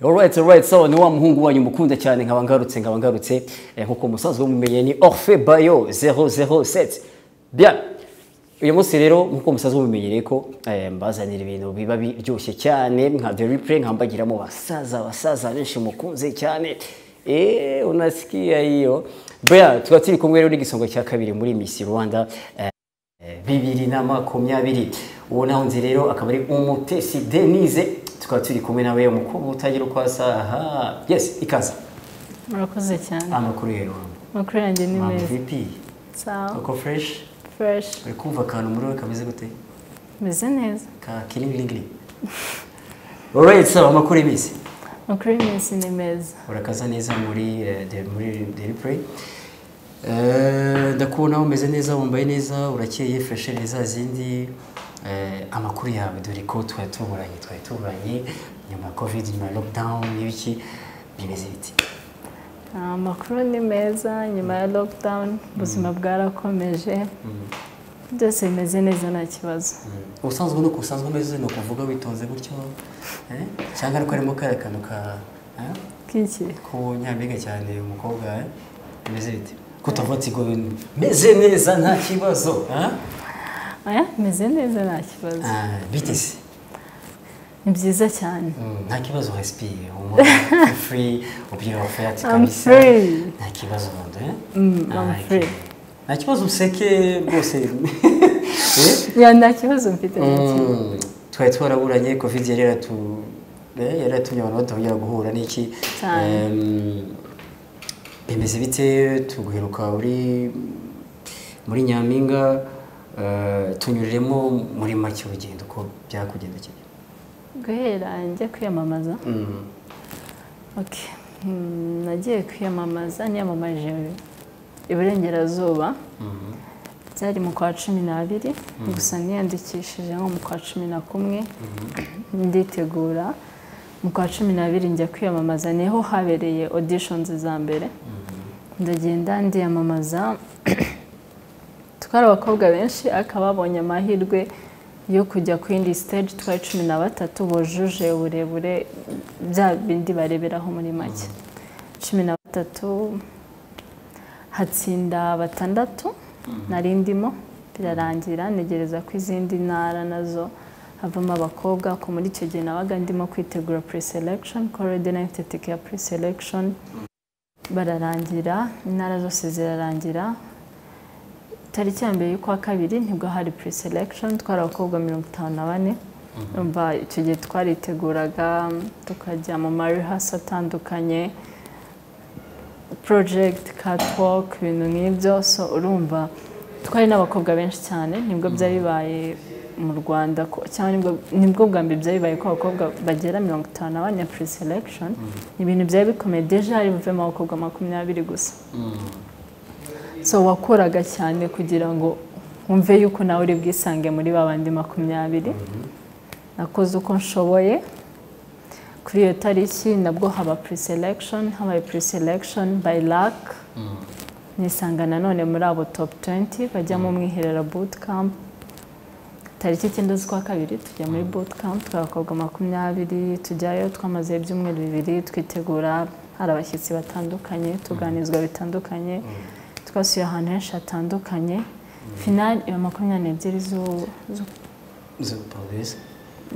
Alright, alright, sawa ni wa muhungu wanyu mukunda cyane nkaba ngarutse nkaba ngarutse eh, nkuko musanzwe mumenye ni Orphe Bayo 007. Bien. Uyu munsi rero nkuko musanzwe mumenyereye ko eh, mbazanira ibintu biba biryoshye cyane nka The Replay nkambagiramo basaza basaza benshi mukunze cyane. Eh, unasikia hiyo. Bien, tukaba turi kumwe rero n'igisonga cya kabiri muri Miss Rwanda. Eh, bibiri na makumyabiri uwo nahunze rero akaba ari umutesi denise tukaba turi kumwe nawe umukobwa utagira uko asa aha yes ikaza murakoze cyane amakuru rero amakuru yanjye ni mama meza vp sawa uko fresh fresh uri kumva akantu muri we kameze gute meze neza ka kiringiringiri alright sawa amakuru y'iminsi amakuru y'iminsi ni meza urakaza neza muri eh, de- muri daily play Eh, ndakubona umeze neza wambaye neza urakeye freshe neza zindi eh, amakuru yawe dore ko twari tuburanye twari tuburanye nyuma ya covid nyuma ya lockdown n'ibiki bimeze biti Ah, amakuru ni meza nyuma ya lockdown ubuzima bwarakomeje byose bimeze neza nta kibazo ubusanzwe nuko usanzwe umeze ni ukuvuga witonze gutyo eh? cyangwa ariko harimo kariya kantu ka eh? k'iki ko nyampinga cyane umukobwa eh? bimeze biti kutavuga ati ngo meze neza nta kibazo eh? aya meze neza nta kibazo Ah, biteze ni byiza cyane Mm, nta kibazo respire umutwe free ubyira ofert I'm kabisa free. nta kibazo ndo eh Mm, I'm Ah, free. okay. nta kibazo useke rwose Eh? ya nta kibazo mfite nta kibazo. Mm, twari twaraburanye covid yari yaratu eh, yari yatumye abantu batongera guhura n'iki Cyane. Em, bimeze bite tuguheruka uri muri nyampinga eh, tunyuriremo muri make urugendo uko byakugendekeye guhera njya kwiyamamaza Mm. Okay. Mm, nagiye kwiyamamaza niyamamaje iburengerazuba byari mu kwa cumi n'abiri gusa niyandikishije nko mu kwa cumi na kumwe nditegura mu kwa cumi n'abiri njya kwiyamamaza niho habereye auditions za mbere ndagenda ndiyamamaza twari abakobwa benshi akaba babonye amahirwe yo kujya ku yindi stage twari cumi na batatu bujuje uburebure bya bindi bareberaho muri make cumi na batatu hatsinda batandatu nari ndimo birarangira ntegereza ko izindi ntara nazo havamo abakobwa ko muri icyo gihe nabaga ndimo kwitegura pre-selection ko already na mfite tike ya pre-selection bararangira intara zose zirarangira tariki ya mbere y'ukwa kabiri nibwo hari pre-selection twari abakobwa mirongo itanu na bane umva icyo gihe twariteguraga tukajya mu marihasi atandukanye project catwalk ibintu nk'ibyo so urumva twari n'abakobwa benshi cyane nibwo byari bibaye mu rwanda ko- cyangwa nibwo- nibwo bwa mbere byari bibaye ko abakobwa bagera mirongo itanu na bane pre-selection ibintu byari bikomeye deja hari buvemo abakobwa makumyabiri gusa so wakoraga cyane kugira ngo wumve yuko nawe uri bwisange muri ba bandi makumyabiri nakoze uko nshoboye kuri iyo tariki nabwo haba pre-selection habaye pre-selection by luck nisanga nanone muri abo top 20 bajya mu mwiherera boot camp tariki icyenda z'ukwa kabiri tujya muri boot camp tw'abakobwa makumyabiri tujyayo twamaze ibyumweru bibiri twitegura hari abashyitsi batandukanye tuganizwa bitandukanye twasuye ahantu henshi hatandukanye finali iba makumyabiri n'ebyiri zu- zu- zo pavesi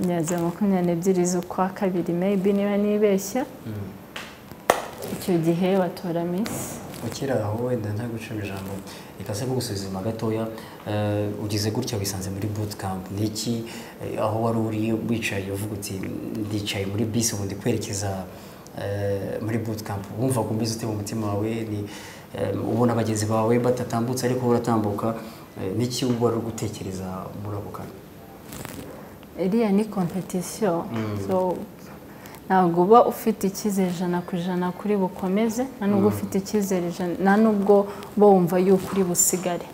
nyaza makumyabiri n'ebyiri z'ukwa kabiri maybe niba nibeshya icyo gihe batora misi ukiri aho wenda nta gucira ijambo ikase nko gusuzuma gatoya eh, ugize gutya wisanze muri bootcamp ni iki eh, aho wari uri wicaye uvuga uti ndicaye muri bisi ubu ndi kwerekeza eh, muri bootcamp wumva kumeze ute mu mutima wawe ni eh, ubona bagenzi bawe batatambutse ariko uratambuka eh, niki wari uri gutekereza muri ako kanya iriya ni kompetisiyo So, ntabwo uba ufite icyizere ijana ku ijana kuri bukomeze nta nubwo ufite icyizere ijana nta nubwo uba wumva yuko uri busigare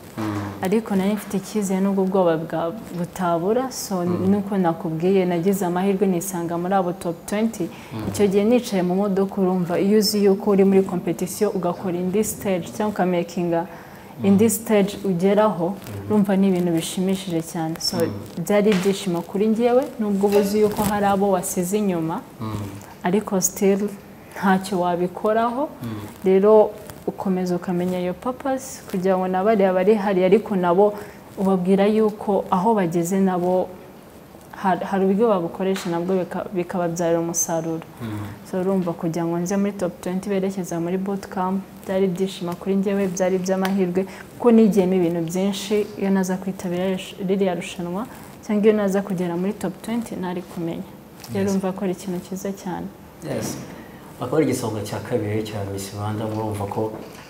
ariko nari mfite icyizere nubwo ubwoba bwa- butabura so nuko nakubwiye nagize amahirwe nisanga muri abo top 20 icyo gihe nicaye mu modoka urumva iyo uzi yuko uri muri kompetisiyo ugakora indi stage cyangwa ukamekinga indi stage ugeraho urumva ni ibintu bishimishije cyane so byari ibyishimo kuri njyewe nubwo uba uzi yuko hari abo wasize inyuma ariko sitiri ntacyo wabikoraho rero ukomeza ukamenya iyo papasi kugira ngo nabariya bari hari ariko nabo ubabwira yuko aho bageze nabo har- hari uburyo babukoresha nabwo bika- bikababyarira umusaruro so urumva kugira ngo nze muri top 20 berekeza muri bootcamp byari ibyishimo kuri njyewe byari iby'amahirwe kuko nigiyemo ibintu byinshi iyo naza kwitabira ri- ririya rushanwa cyangwa iyo naza kugera muri top 20 ntari kumenya rero urumva ko ari ikintu cyiza cyane Yes. akaba ari igisonga cya kabiri cya Miss Rwanda murumva ko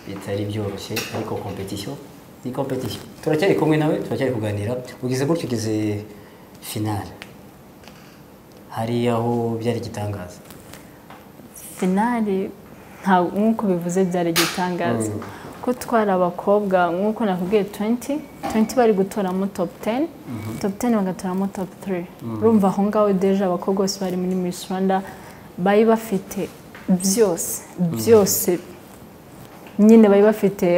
bitari byoroshye ariko competition ni competition turacyari kumwe nawe turacyari kuganira ugeze gutyo ugeze finale hari aho byari igitangaza finali nta- nk'uko bivuze byari igitangaza ko twari abakobwa nk'uko nakubwiye 20 20 bari gutoramo top 10 top 10 bagatoramo top 3 urumva aho ngaho deje abakobwa bose bari muri Miss Rwanda bari bafite byose byose nyine bari bafite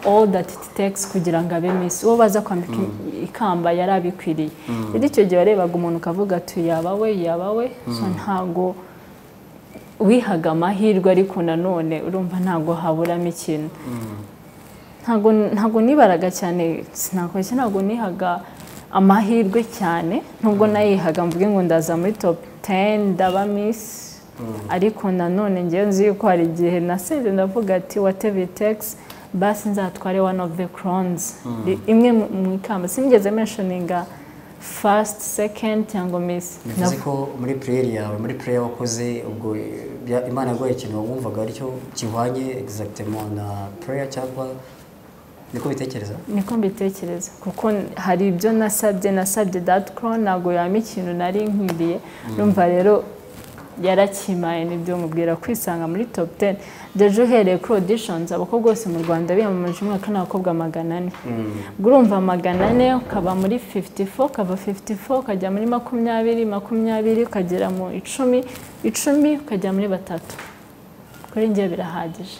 all that it takes kugira ngo abe Miss uwo baza kwambika ikamba yari abikwiriye rero icyo gihe warebaga umuntu ukavuga ati yaba we yaba we so ntago wihaga amahirwe ariko nanone urumva ntabwo haburamo ikintu ntabwo ntabwo nibaraga cyane sinakoshye ntabwo nihaga amahirwe cyane nubwo nayihaga mvuge ngo ndaza muri top 10 ndaba miss ariko nanone ngewe nzi yuko hari igihe nasenze ndavuga ati whatever it takes basi nzatware one of the crowns Ri- imwe mu- mu ikamba sinigeze mentioninga first second cyangwa miss bivuze ko muri prayer yawe muri prayer wakoze ubwo bya- imana yaguhaye ikintu wumvaga aricyo kihwanye exactement na prayer cyangwa niko bitekereza niko mbitekereza kuko hari ibyo nasabye nasabye dati koro ntabwo yaba ikintu nari nkwiriye numva rero yarakimaye nibyo mubwira kwisanga muri top 10 deje uhereye kuri auditions abakobwa bose mu rwanda biyamamaje umwaka ni abakobwa magana ane ubwo urumva magana ane ukaba muri 54 ukava 54 ukajya muri makumyabiri makumyabiri ukagera mu icumi icumi ukajya muri batatu kuri njye birahagije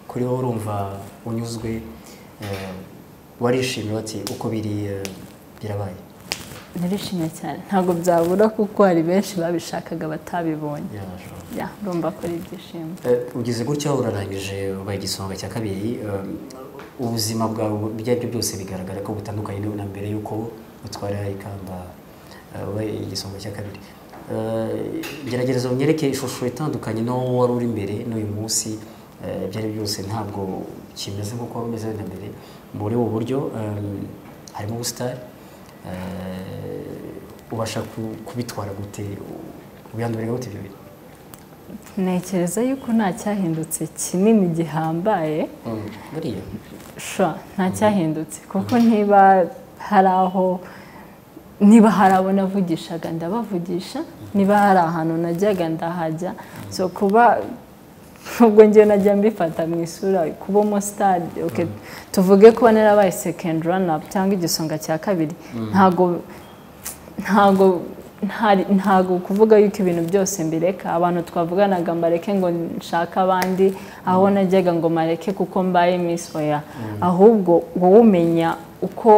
kuri wowe urumva unyuzwe eh, warishimye bati uko biri eh, birabaye narishimye cyane ntabwo byabura kuko hari benshi babishakaga batabibonye yarashobora ya urumva ko ari ibyishimo Eh, ugeze gutya urarangije ubaye igisonga cya kabiri eh, ubuzima bwawe ibyo ari byo byose bigaragara ko butandukanye n'ubu na mbere y'uko utwara ikamba eh, ubaye igisonga cya kabiri Eh, gerageza unyereke ishusho itandukanye n'uwo wari uri mbere n'uyu munsi eh, ibyo ari byo byose ntabwo kimeze nk'uko wari umeze na mbere muri ubu buryo eh, harimo ubusitari eh, ubasha ku- kubitwara gute ubihindurira gute ibyo bintu ntekereza yuko nta cyahindutse kinini gihambaye Mm, buriya shwa nta cyahindutse kuko niba hari aho niba hari abo navugishaga ndabavugisha niba hari ahantu najyaga ndahajya so kuba nubwo njyewe najya mbifata mu isura kuba umusitade okay, tuvuge ko narabaye sekendi ranapu cyangwa igisonga cya kabiri ntago ntago ntari- ntago kuvuga yuko ibintu byose mbireka abantu twavuganaga mbareke ngo nshake abandi aho najyaga ngo mareke kuko mbaye miss oya ahubwo wowe umenya uko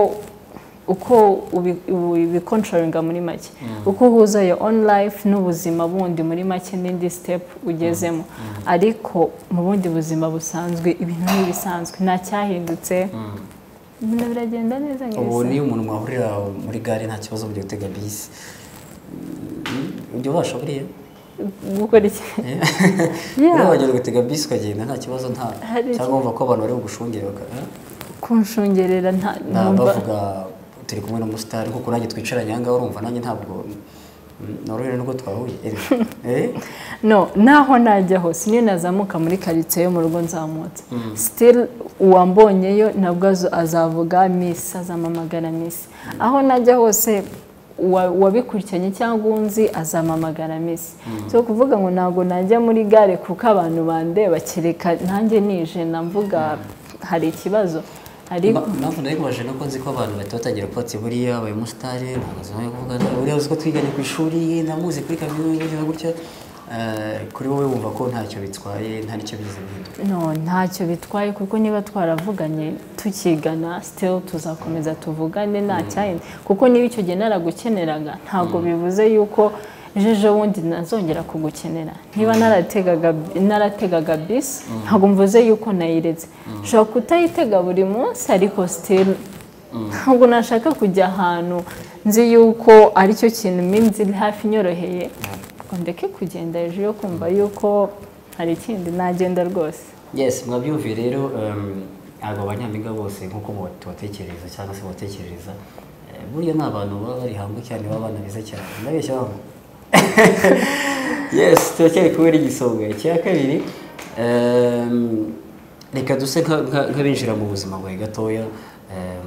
uko ubi- ubi- ubikontorolinga muri make uko uhuza iyo on life n'ubuzima bundi muri make n'indi step ugezemo ariko mu bundi buzima busanzwe ibintu ni ibisanzwe nta cyahindutse ibintu biragenda neza ubu nk'ibisanzwe niyo umuntu mwahurira muri gare nta kibazo mu gihe utega bisi Mm, ujya ubasha buriya gukora iki Eh? Yeah. buriya wagera ugatega bisi ukagenda nta kibazo nta Hari iki- cyangwa wumva ko abantu bari bugushungere baka- eh? kunshungerera nta Nta numva- bavuga turi kumwe n'umusitari kuko nanjye twicaranye aha ngaha urumva nanjye ntabwo mm, norohewe n'ubwo twahuye Eh? Eh? no naho najya hose niyo nazamuka muri karitsiye yo mu rugo nzamutse sitiri uwambonyeyo nabwo azo- azavuga misi azamamagara misi aho najya hose uwa- uwabikurikiranye cyangwa unzi azamamagara misi si ukuvuga ngo ntabwo najya muri gare kuko abantu bandeba kereka nanjye nije namvuga hari ikibazo ariko Ma- impamvu nabikubaje nuko nzi ko abantu bahita batangira kuba ati buriya abaye umusitari ntabwo azi nawe kuvugana buriya uzi ko twiganye ku ishuri namuzi kuri kaminuza gutya na gutya Eh, kuri wowe wumva ko ntacyo bitwaye nta n'icyo bigize bihindura no ntacyo bitwaye kuko niba twaravuganye tukigana still tuzakomeza tuvugane nta cyahindi kuko niba icyo gihe naragukeneraga ntabwo bivuze yuko ejo bundi nazongera kugukenera niba narategaga narategaga bisi ntabwo mvuze yuko nayiretse ushobora kutayitega buri munsi ariko sitiri ntabwo nashaka kujya ahantu nzi yuko aricyo kintu minsi iri hafi inyoroheye ngo ndeke kugenda hejuru yo kumva yuko hari ikindi nagenda rwose yes mwabyumviye rero um, ntabwo abanyampinga bose nk'uko tubatekereza cyangwa se batekereza eh, burya ni abantu baba bari hangu cyane baba banabeza cyane ndabeshya babo yes turacyari kubera igisonga icya kabiri um, reka duse nka- nka- nk'abinjira mu buzima bwawe gatoya um,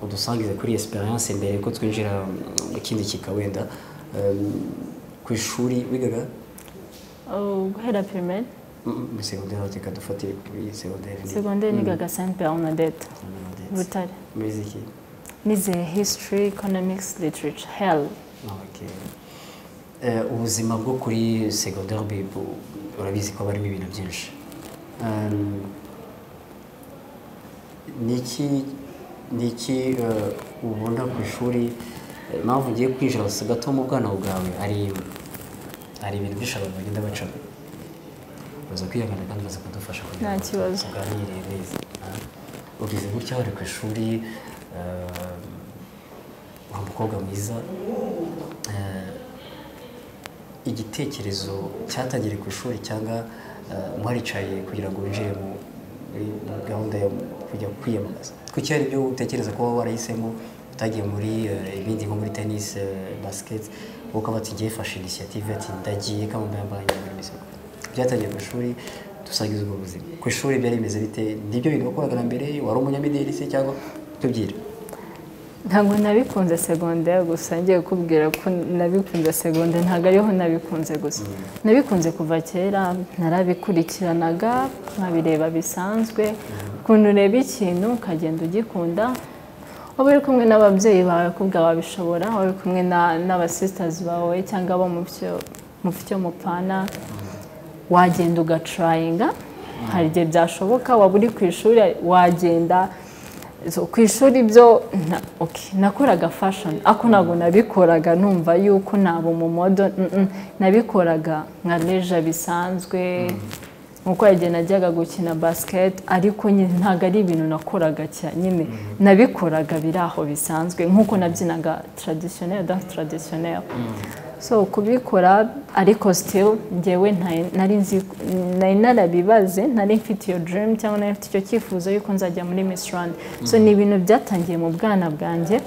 udusangize kuri esperance mbere ko twinjira mu kindi kika wenda um, ku ishuri wigaga Oh, guhera pirimeri Mm, mm, muri segonderi reka dufate kuri segonderi segonderi nigaga senti bernadette butare muziki nize history economics literature hell Okay. Eh, ubuzima bwo kuri segonderi bibu urabizi ko barimo ibintu byinshi Um, niki niki eh, ubona ku ishuri eh, impamvu ugiye kwinjira gusa gato mu bwana bwawe ari hari ibintu byinshi abantu bagenda bacamo baza kwihangana kandi baza kudufasha kugira Nta ngo kibazo. tuganire neza Ah, ugize gutya wari ku ishuri eh, uri umukobwa mwiza eh, igitekerezo cyatangiriye ku ishuri cyangwa eh, mwaricaye kugira ngo winjire mu muri muri gahunda yo kujya kwiyamamaza kuki hari ibyo utekereza ko waba warahisemo utagiye muri eh, ibindi nko muri tennis eh, basket ukaba ati ngiye fashe initiative ati ndagiye kamambaye mbanye muri misoko byatangiye ku ishuri dusangiza ubwo buzima ku ishuri byari bimeze bite nibyo bintu wakoraga na mbere wari umunyamideli se cyangwa tubyire ntabwo nabikunze segonda gusa ngiye kukubwira ko nabikunze segonda ntabwo ariho nabikunze gusa nabikunze kuva kera narabikurikiranaga nkabireba bisanzwe ukuntu ureba ikintu ukagenda ugikunda waba uri kumwe n'ababyeyi bawe kubwa wabishobora waba uri kumwe na- n'abasisitazi bawe cyangwa abo mu byo- mu byo mupana wagenda ugatrayinga hari igihe byashoboka waba uri ku ishuri wagenda So, ku ishuri byo na- okay, nakoraga fashion ako ntabwo nabikoraga numva yuko naba umumodo mm, mm. nabikoraga nka leja bisanzwe nkuko yagiye najyaga gukina basket ariko nyine ntabwo ari ibintu nakoraga cyane nyine nabikoraga biri aho bisanzwe nk'uko nabyinaga traditionnel dans traditionnel so kubikora ariko still njyewe nta- nari nzi nari narabibaze nari mfite iyo dream cyangwa nari mfite icyo cyifuzo yuko nzajya muri Miss Rwanda so ni ibintu byatangiriye mu bwana bwanjye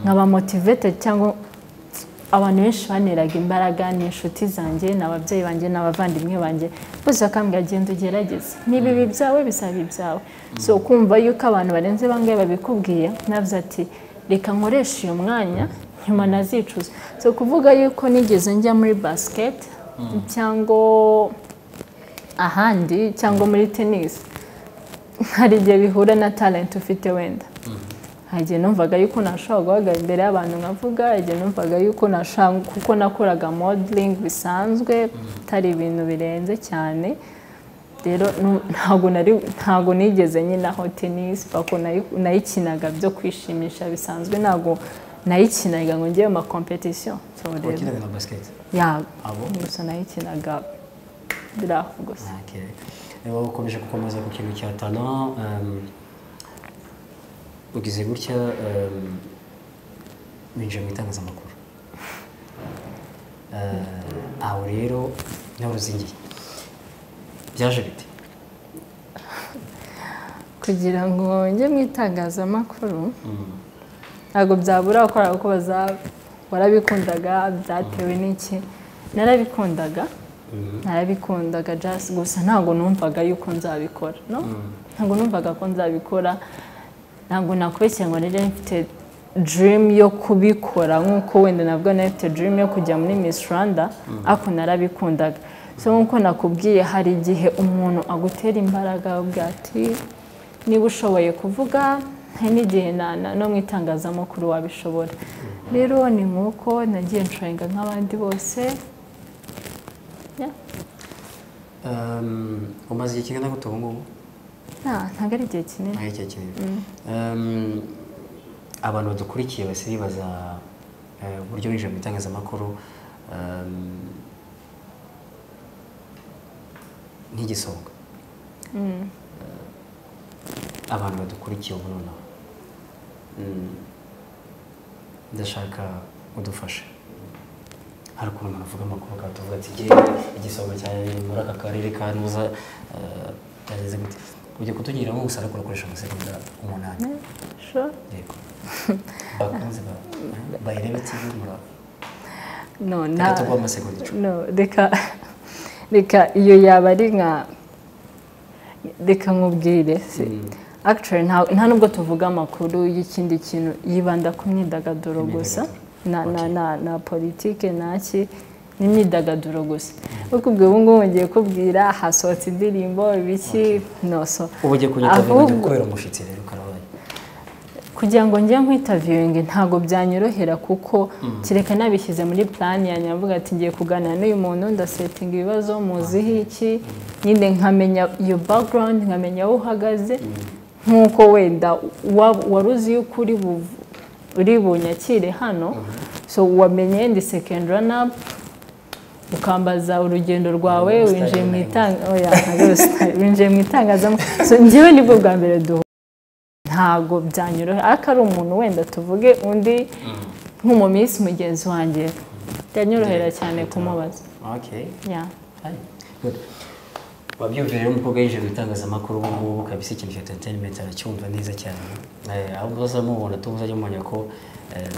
nkaba motivated cyangwa abantu benshi baneraga imbaraga ni inshuti zanjye ni ababyeyi banjye ni abavandimwe banjye bose bakambwira genda ugerageze niba ibi byawe bizaba ibyawe so kumva yuko abantu barenze bangahe babikubwiye navuze ati reka nkoreshe uyu mwanya nyuma nazicuza so kuvuga yuko nigeze njya muri basket cyangwa ahandi cyangwa muri tennis hari igihe bihura na talent ufite wenda hari igihe numvaga yuko nashobora guhagarara imbere y'abantu nkavuga hari igihe numvaga yuko nashobora kuko nakoraga modeling bisanzwe atari ibintu birenze cyane rero nu- ntabwo nari ntabwo nigeze nyinaho tennis bako nayi- nayikinaga byo kwishimisha bisanzwe ntabwo nayikinaga ngo njyewe ma competition so rero wakinaga na basket ya Abo? gusa nayikinaga biri aho gusa Okay. Niba ukomeje gukomeza ku kintu cya tano um, ugize gutya um, winjiye mu itangazamakuru uh, aho rero nawe uzingiye byaje bite kugira ngo njye mu itangazamakuru Mm. ntabwo byabura gukora kuko baza- warabikundaga byatewe n'iki narabikundaga narabikundaga just gusa ntabwo numvaga yuko nzabikora no ntabwo numvaga ko nzabikora ntabwo nakubeshya ngo nari mfite dream yo kubikora nk'uko wenda nabwo nari mfite dream yo kujya muri Miss Rwanda ariko narabikundaga so nk'uko nakubwiye hari igihe umuntu agutera imbaraga akakubwira ati niba ushoboye kuvuga hari n'igihe na- na- no mu itangazamakuru wabishobora rero ni nk'uko nagiye nshorenga nk'abandi bose Yeah. Um, umaze igihe kingana gute ubu ngubu Nah, ntabwo ari igihe kinini Nka icyo kintu. Um, abantu badukurikiye bahise bibaza eh, uburyo winjira mu itangazamakuru um, ntigisohoka Uh, abantu badukurikiye ubu nonaha Mm. ndashaka udufashe hari ukuntu umuntu avuga amakuru akatuvuga ati ngewe igisonga cyanjye ni muri aka karere ka nuza uh, byageze gute ujya kutugiramo gusa ariko urakoresha amasegonda umunani Sure. yego abakunzi ba- bayirebe tv mura- No, reka nta- tuguhe amasegonda icumi no, reka reka iyo yaba ari nka reka nkubwire si Mm. Actually, nta nta nubwo tuvuga amakuru y'ikindi kintu yibanda ku myidagaduro gusa na na Okay. na na politike naki n'imyidagaduro gusa kuko ubwo ubu ngubu ngiye kubwira hasohotse indirimbo ibiki noso ubu ugiye kunyitabira njya Ahubwo- kubera umushyitsi rero karabaye kugira ngo njye nkwitaviyoyingi ntabwo byanyorohera kuko kereka nabishyize muri plani yanjye mvuga ati ngiye kuganira n'uyu muntu ndasetinga ibibazo muziho iki nyine nkamenya iyo background nkamenya aho uhagaze nk'uko wenda wa- wari uzi yuko uri buv- uri bunyakire hano so wamenye ndi second runner ukambaza urugendo rwawe Style winjiye mu name. itanga oya, ntabwo style, winjiye mu itangazamakuru so njyewe nibwo bwa mbere duhu ntago byanyorohera ariko ari umuntu wenda tuvuge undi nk'umuminsi mugenzi wanjye byanyorohera cyane kumubaza okay Yeah. Hi. Good. wabyumvira rero umukobwa yinjiye mu itangazamakuru ubu ngubu kabisa ikintu cya entertainment aracyumva neza cyane Eh, ahubwo uzamubona tu uzajya umenya ko eh,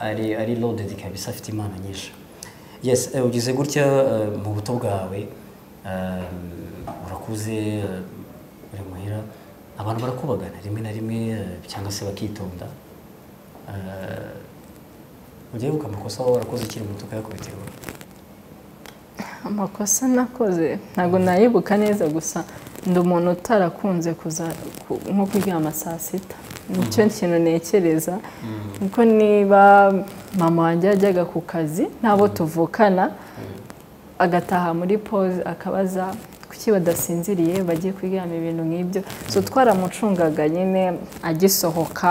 ari ari loaded kabisa afite impano nyinshi yes eh, ugize gutya eh, mu buto bwawe eh, urakuze eh, uri muhira abantu barakubagana rimwe na rimwe eh, cyangwa se bakitonda Eh, ujya wibuka amakosa waba warakoze ukiri muto ukayakubitira amakosa nakoze ntabwo nayibuka neza gusa ndi umuntu utarakunze kuza ku- nko kuryama saa sita nicyo kintu nekereza kuko niba mama wanjye yajyaga ku kazi n'abo tuvukana agataha muri pose akabaza kuki badasinziriye bagiye kuryama ibintu nk'ibyo so twaramucungaga nyine agisohoka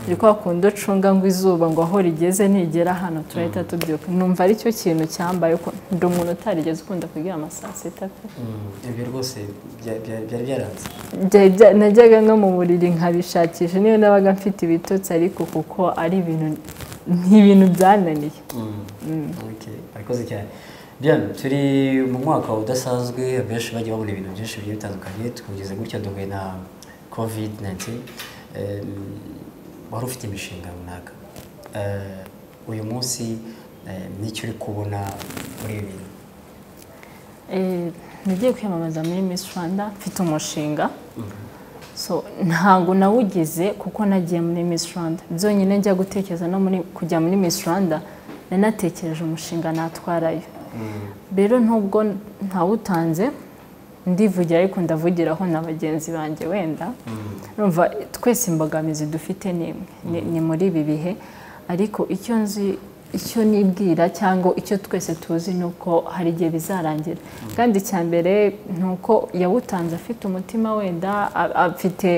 ni kwa kundi ucunga ngo izuba ngo aho rigeze ntigera hano turahita tubyuka numva aricyo kintu cyambaye ko ndi umuntu utarigeze ukunda kuryama saa sita pe Mm, ibyo rwose bya- bya- byari byaranze Byari bya- najyaga no mu buriri nkabishakisha niyo nabaga mfite ibitotsi ariko kuko ari ibintu ni ibintu byananiye Okay, murakoze cyane byane turi mu mwaka udasanzwe abenshi bagiye babona ibintu byinshi bigiye bitandukanye twugeze gutya duhuye na covid 19 wari ufite imishinga runaka Eh, uyu munsi eh, nicyo uri kubona muri ibi bintu Eh, nagiye kwiyamamaza muri Miss Rwanda mfite umushinga so ntabwo nawugize kuko nagiye muri Miss Rwanda byonyine njya gutekereza no muri kujya muri Miss Rwanda nanatekereje umushinga natwarayo rero nubwo ntawutanze ndivugira ariko ndavugiraho na bagenzi banjye wenda numva twese imbogamizi dufite ni imwe Ni- ni muri ibi bihe ariko icyo nzi icyo nibwira cyangwa icyo twese tuzi ni uko hari igihe bizarangira kandi icya mbere ni uko yawutanze afite umutima wenda a- afite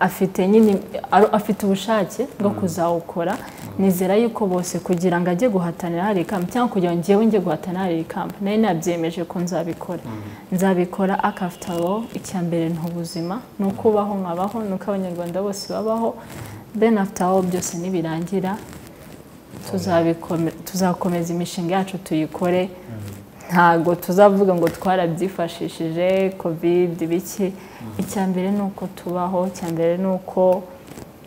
afite nyine ar- afite ubushake bwo kuzawukora nizera yuko bose kugira ngo ajye guhatanira hari ikamba cyangwa kugira ngo njyewe njye guhatanira hari ikamba nari nabyemeje ko nzabikora nzabikora akafitaro icya mbere ni ubuzima ni uko ubaho nkabaho ni uko abanyarwanda bose babaho then after all byose nibirangira tuzabikome- tuzakomeza imishinga yacu tuyikore ntago tuzavuga ngo twarabyifashishije covid biki icya mbere ni uko tubaho icya mbere ni uko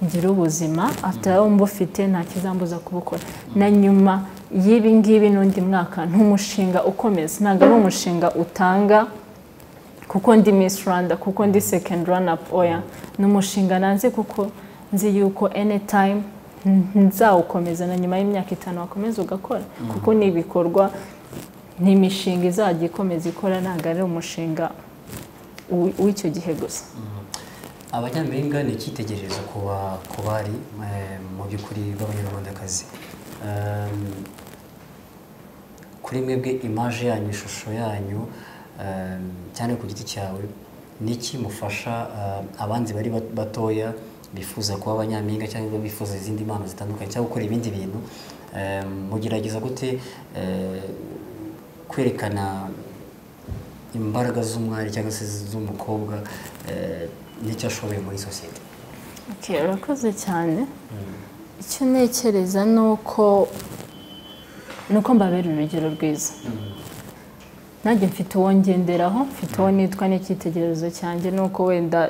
ngira ubuzima afite aho mba ufite nta kizambuza kubukora na nyuma y'ibi ngibi n'undi mwaka ni umushinga ukomeza ntabwo ari umushinga utanga kuko ndi Miss Rwanda kuko ndi second run up oya ni umushinga nanze kuko nzi yuko anytime n- nzawukomeza na nyuma y'imyaka itanu wakomeza ugakora kuko ni ibikorwa ni imishinga izajya ikomeza ikora ntabwo ari umushinga w- w'icyo gihe gusa abanyampinga ni icyitegererezo ku ba- ku bari eh, mu by'ukuri b'abanyarwandakazi Em, kuri mwebwe imaje yanyu ishusho yanyu em, cyane ku giti cyawe niki mufasha eh, abandi bari bat- batoya bifuza kuba abanyampinga cyangwa bifuza izindi mpano zitandukanye cyangwa gukora ibindi bintu eh, mugerageza gute eh, kwerekana imbaraga z'umwari cyangwa se z'umukobwa eh, n'icyo ashoboye muri sosiyete Okay, urakoze cyane icyo ntekereza ni uko ni uko mbabera urugero rwiza nanjye mfite uwo ngenderaho mfite uwo nitwa n'icyitegererezo cyanjye ni uko wenda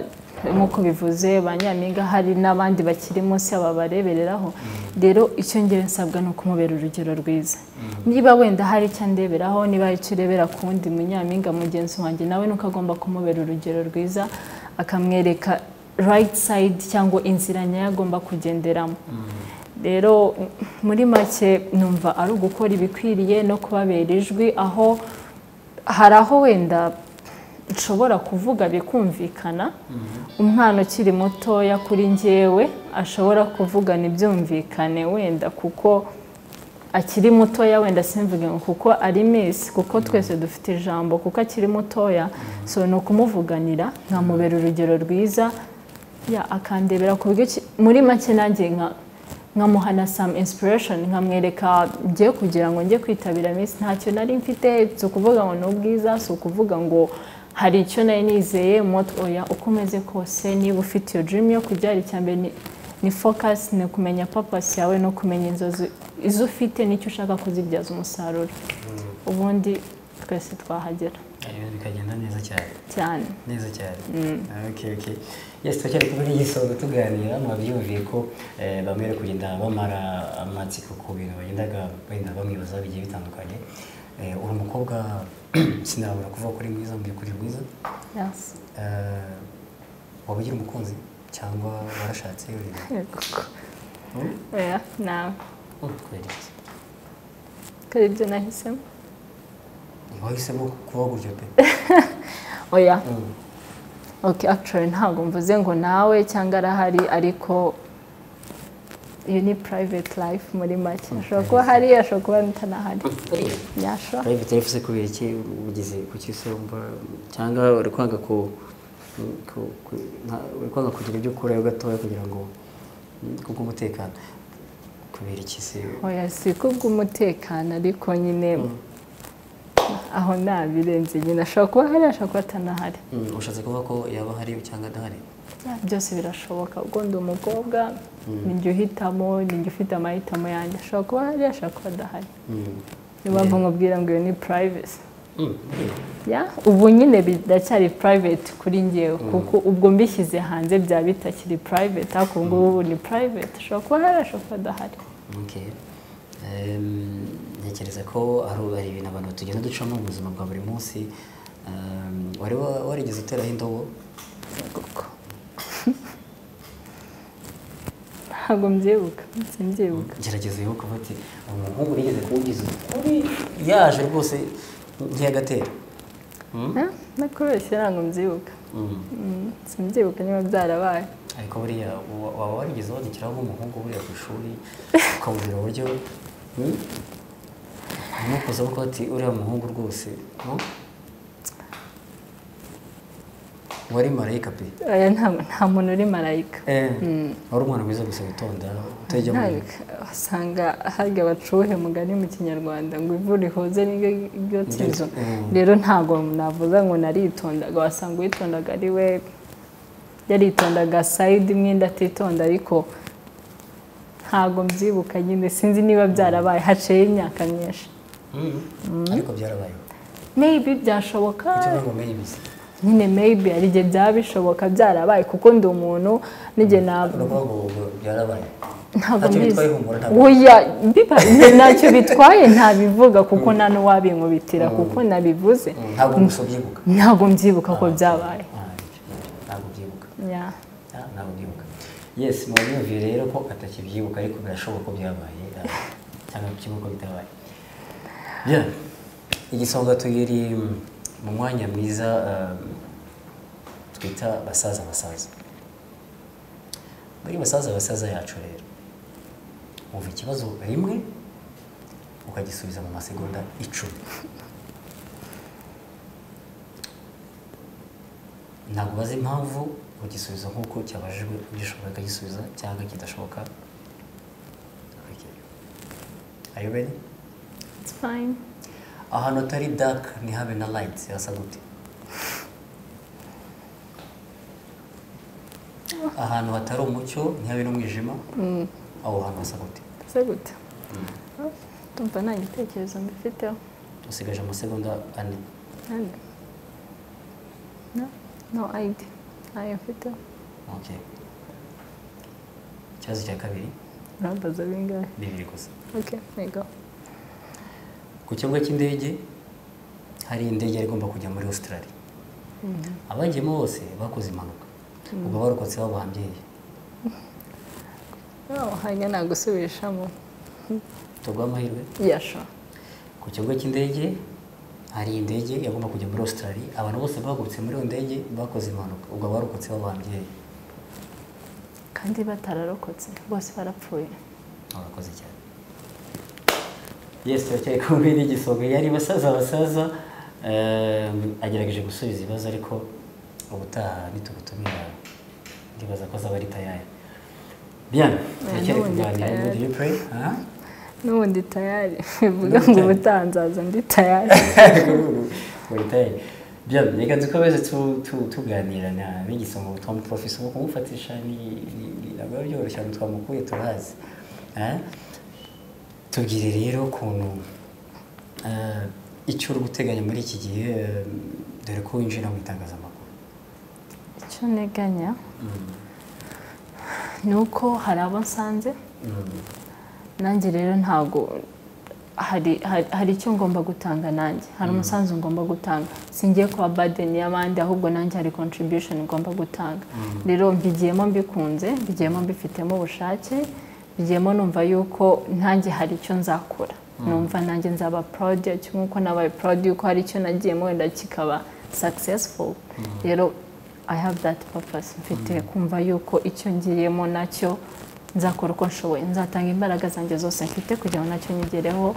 nk'uko bivuze ba nyampinga hari n'abandi bakiri munsi y'aba barebereraho rero icyo ngewe nsabwa ni ukumubera urugero rwiza niba wenda hari icyo ndeberaho niba hari icyo urebera ku wundi munyampinga mugenzi wanjye nawe ni uko agomba kumubera urugero rwiza akamwereka right side cyangwa inzira nyayo agomba kugenderamo rero muri make numva ari ugukora ibikwiriye no kubabera ijwi aho hari aho wenda nshobora kuvuga bikumvikana umwana ukiri mutoya kuri njyewe ashobora kuvugana ibyumvikane wenda kuko akiri mutoya wenda simvuge ngo kuko ari misi kuko twese dufite ijambo kuko akiri mutoya so ni ukumuvuganira nkamubera urugero rwiza ya akandebera ku buryo ki- muri make nanjye nka nkamuha na some inspiration nkamwereka njye kugira ngo njye kwitabira miss ntacyo nari mfite si ukuvuga ngo ni ubwiza si ukuvuga ngo hari icyo nari nizeye moto oya uko umeze kose niba ufite iyo dream yo kujya hari icya mbere ni, ni focus ni ukumenya purpose yawe no kumenya inzozi izo ufite n'icyo ushaka kuzibyaza umusaruro ubundi twese twahagera Eh, bikagenda neza cyane cyane neza cyane okay okay yes twacyari kumwe n'igisoza tuganira mwabyumviye ko eh, bamwe bari kugenda bamara amatsiko ku bintu bagendaga wenda bamwibaza bigiye bitandukanye Eh, uri umukobwa sinabura kuvuga ko uri mwiza mu by'ukuri mwiza yes. Eh, waba ugira umukunzi cyangwa warashatse uri Yego. Hmm? oya nawe Oh, kubera iki kora ibyo nahisemo wahisemo kuba gutyo pe oya Mm. okay actually ntabwo mvuze ngo nawe cyangwa arahari ariko iyo ni private life muri make ashobora kuba hari ashobora kuba atanahari yasho private life se kubera iki ugeze ku cyose wumva cyangwa uri kwanga ku ku- ku- nta- uri kwanga kugira ibyo ukurayo gatoya kugira ngo mm, kubw'umutekano kubera iki se oya si kubw'umutekano ariko nyine aho nabirenze nyine ashobora kuba hari ashobora kuba atanahari Mm, ushatse kuvuga ko yaba hari cyangwa adahari Yeah, byose birashoboka ubwo ndi umukobwa ni njye uhitamo ni njye ufite amahitamo yanjye ashobora kuba hari ashobora kuba adahari Mm. niyo mpamvu nkubwira ngo iyo ni privacy Mm. ya ubu nyine biracyari private kuri ngewe kuko ubwo mbishyize hanze byaba bitakiri private ariko ubu ngubu ubu ni private ashobora kuba ahari ashobora kuba adahari Okay. Em, ntekereza ko hari hari ibintu abantu tugenda ducamo mu buzima bwa buri munsi Em, wari wa- warigeze uteraho indobo koko ntabwo mbyibuka simbyibuka gerageza wibuke uvuti umuhungu urigeze kuwugiza ukuri yaje rwose ntiyagatera Eh, nakubeshye ntabwo mbyibuka Mm, simbyibuka niba byarabaye ariko buriya wa- waba warigeze wandikiraho nk'umuhungu buriya ku ishuri ukamubwira uburyo hmm? hanyuma ukaza uvuga ati uriya muhungu rwose hmm? wari marayika pe Oya, nta- nta muntu uri marayika Eh, wari umwana mwiza gusa witonda utajya mu Nta- usanga harya bacuhe mugani mu kinyarwanda ngo ivu rihoze n'iryo iryo tizo Mm. rero ntabwo navuze ngo naritondaga wasanga uwitondaga ari we yaritondaga sayidi imwe ndatitonda ariko ntabwo mbyibuka nyine sinzi niba byarabaye haciyeho imyaka myinshi Mm. ariko byarabayeho meyibi byashoboka icyo ngo maybe se nyine meyibi ari igihe byaba bishoboka byarabaye kuko ndi umuntu n'igihe naba uravuga ngo ngo byarabaye ntabwo Ntacyo mbizi bitwaye humura, ntabwo- oya biba- njye ntacyo bitwaye ntabivuga kuko nta n'uwabinkubitira kuko nabivuze ntabwo gusa ubyibuka ntabwo mbyibuka ko byabaye ntabwo ubyibuka Yeah. Ah, ntabwo ubyibuka yes mwabyumviye rero ko atakibyibuka ariko birashoboka ko byabaye ah, cyangwa byibuka ko bitabaye yeah. igisonga tugiri mu mwanya mwiza ah, twita basaza basaza muri basaza basaza yacu rero wumva ikibazo rimwe ukagisubiza mu masegonda icumi ntabwo ubaza impamvu ugisubiza nk'uko cyabajijwe ugishobora akagisubiza cyangwa kidashoboka Are you ready? It's fine. ahantu hatari dark ntihabe na light hasa gute ahantu hatari umucyo ntihabe n'umwijima aho hantu hasa gute Se gute. Ndumva nta gitekerezo mbifiteho. usigaje amasegonda ane Nani? No, no idea. Ntayo mfiteho. okay ikibazo cya kabiri Urambaza bingahe? bibiri gusa Okay, there you go. ku kibuga cy'indege hari indege yari igomba kujya muri australia abagiyemo bose bakoze impanuka ubwo barokotse baba bambyeyi No, hanyuma nagusubirishamo. amahirwe Yeah, sure. ku kibuga cy'indege hari indege yagomba kujya muri australia abantu bose bahagurutse muri iyo ndege bakoze impanuka ubwo abarokotse babambyeyi Kandi batararokotse bose barapfuye. murakoze cyane yesi turacyari kumwe n'igisonga yari basaza basaza ehm, agerageje gusubiza ibibazo ariko ubutaha nitugutumira ndibaza ko azaba ari tayari biyana turacyari n'ubundi kuganira tayari. muri replay ha? N'ubundi tayari bivuga ngo ubutaha nzaza ndi tayari. muri tayari biyana reka dukomeze tu- tu- tuganira na n'igisonga twamuprofesa ubu kumufatisha ni- ni- ni- ntabwo biba byoroshye ahantu twamukuye turahazi ha? tubwire rero ukuntu eh, icyo uri guteganya muri iki gihe eh, dore ko winjira mu itangazamakuru Icyo nteganya ni uko hari abo nsanze nanjye rero ntabwo hari hari- hari icyo ngomba gutanga nanjye hari umusanzu ngomba gutanga singiye kuba badeni y'abandi ahubwo nanjye hari contribution ngomba gutanga rero mbigiyemo mbikunze mbigiyemo mbifitemo ubushake mbigiyemo numva yuko nanjye hari icyo nzakora numva nanjye nzaba proud yacyo nk'uko nabaye proud yuko hari icyo nagiyemo wenda kikaba successful rero I have that purpose mfite kumva yuko icyo ngiyemo nacyo nzakora uko nshoboye nzatanga imbaraga zanjye zose mfite kugira ngo nacyo nyigereho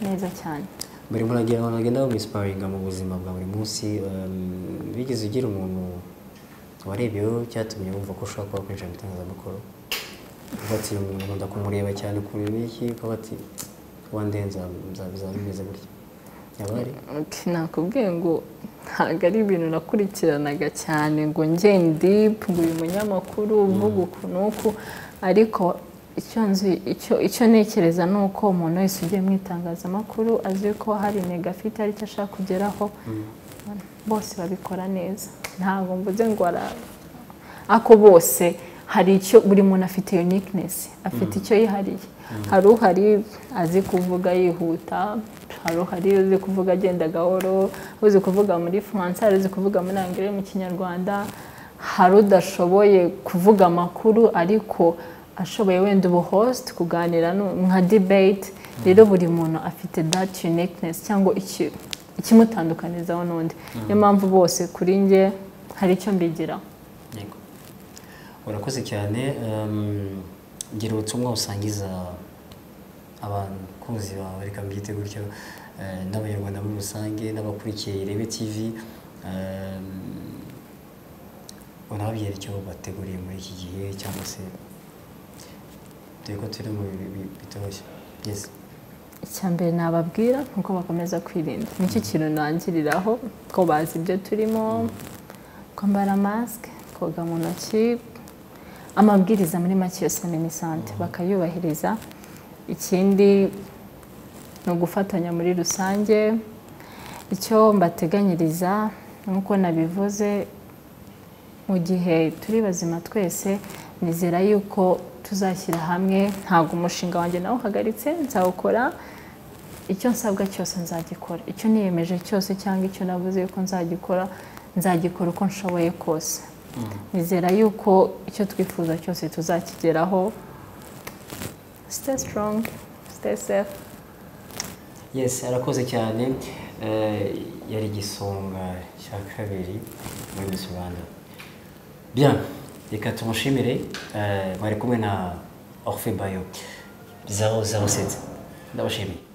neza cyane buri muntu agira abantu bagenda bamwisiparinga mu buzima bwa buri munsi ehm, bigeze ugira umuntu warebeyeho cyatumye wumva ko ushobora kuba kwinjira mu itangazamakuru uvuga ati umuntu nkunda kumureba cyane kureba iki ukaba ati one day nza- nza- bizaba bimeze gutya yaba ari Ati, nakubwiye ngo ntabwo ari ibintu nakurikiranaga cyane ngo njye ndipu ngo uyu munyamakuru uvuga uku n'uku ariko icyo nzi- icyo- icyo ntekereza ni uko umuntu wese ugiye mu itangazamakuru azi ko hari intego afite hari icyo ashaka kugeraho bose babikora neza ntabwo mvuze ngo ara- ako bose hari icyo buri muntu afite uniqueness afite icyo yihariye hari uhari azi kuvuga yihuta hari uhari uzi kuvuga agenda gahoro uzi kuvuga muri france hari uzi kuvuga muri anglais mu kinyarwanda hari udashoboye kuvuga amakuru ariko ashoboye wenda ubu host kuganira nu- nka debate rero buri muntu afite that uniqueness cyangwa iki- ikimutandukanizaho n'undi niyo mpamvu bose kuri njye hari icyo mbigiraho yego urakoze cyane ehm, gira ubutumwa usangiza abakunzi bawe reka mbyite gutyo eh, n'abanyarwanda muri rusange n'abakurikiye irebe tv ehm, unababwira icyo bateguriye muri iki gihe cyangwa se dore ko turi mu bihe bi- bitoroshye yes icya mbere nababwira ni uko bakomeza kwirinda nicyo kintu ntangiriraho ko bazi ibyo turimo kwambara masike koga mu ntoki amabwiriza muri make yose ni misante bakayubahiriza ikindi ni ugufatanya muri rusange icyo mbateganyiriza nk'uko nabivuze mu gihe turi bazima twese nizera yuko tuzashyira hamwe ntabwo umushinga wanjye nawe uhagaritse nzawukora icyo nsabwa cyose nzagikora icyo niyemeje cyose cyangwa icyo navuze yuko nzagikora nzagikora uko nshoboye kose nizera yuko icyo twifuza cyose tuzakigeraho stay strong stay safe Yes, arakoze cyane Eh, yari igisonga cya kabiri muri Miss Rwanda. Bien, reka tumushimire eh, mwari kumwe na Orphe Bayo 007 ndabashimiye